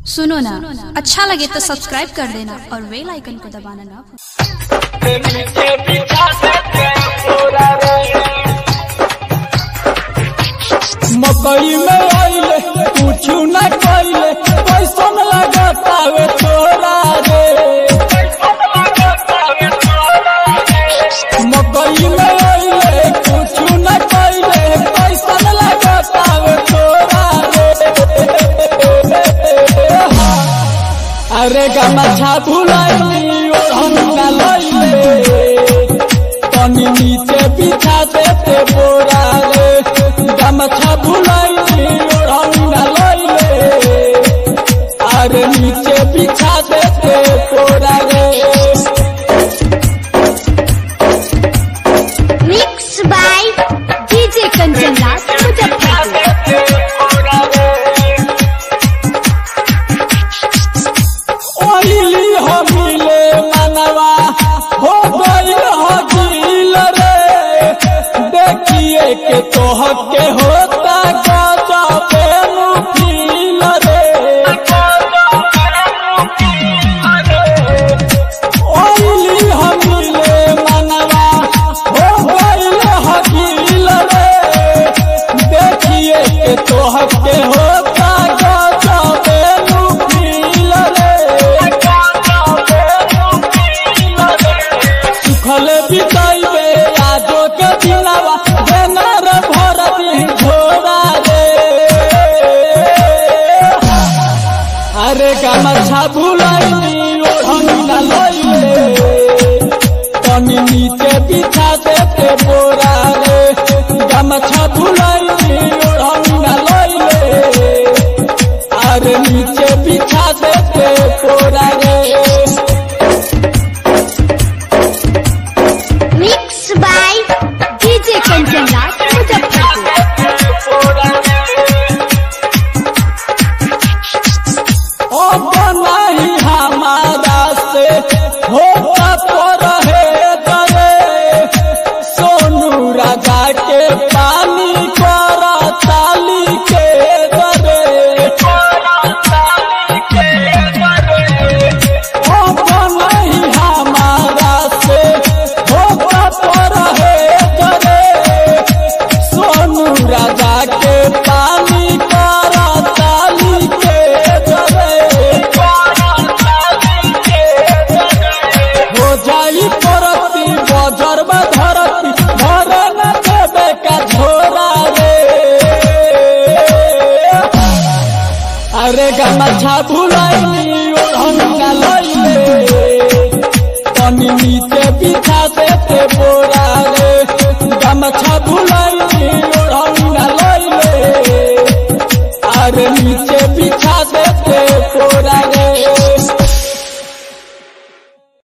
सुनो ना अच्छा लगे तो सब्सक्राइब कर देना और बेल आइकन को दबाना ना भूलना। मकई में आइले कुछ न कइले पैसन लगातावे तोरा रे मकई में आइले कुछ न कइले पैसन लगातावे तोरा रे अरे गमछा भुलाइली ओढ़ना लइले तनी नीचे बिछा देते बोरा रे गमछा भुलाइली ओढ़ना लइले अरे नीचे बिछा देते बोरा रे Mixed by DJ Kanchan Das Muzaffarpur. ओइली हो मिले मनवा हो गई हो गिल रे देखिए के तोह के होता गजबे मुफिल रे ओइली हो मिले मनवा हो गई हो गिल रे देखिए के तोह के होता गजबे मुफिल रे सुखल बिताइबे आजो के दिनवा देनार भर दिन झोरा रे अरे गमछा भुलाइली ओढ़ना लइले तनी नीचे बिछा देते बोरा रे गमछा भुलाइली ओढ़ना लइले अरे नीचे बिछा देते बोरा रे Mixed by DJ Kanchan Das Muzaffarpur. ओ बनाही हमारा से होता तो रहे दरे सोनू राजा के पानी करा ताली के दरे ओ बनाही हमारा से होता तो रहे दरे सोनू राजा के पानी करा ताली के दरे हो जाई परती बजर में धरती घर न देवे का झोरा रे अरे गमछा भुलाइली ओढ़ना लइले तनी नीचे बिछा देते बोरा रे गमछा भुलाइली ओढ़ना लइले अरे नीचे बिछा देते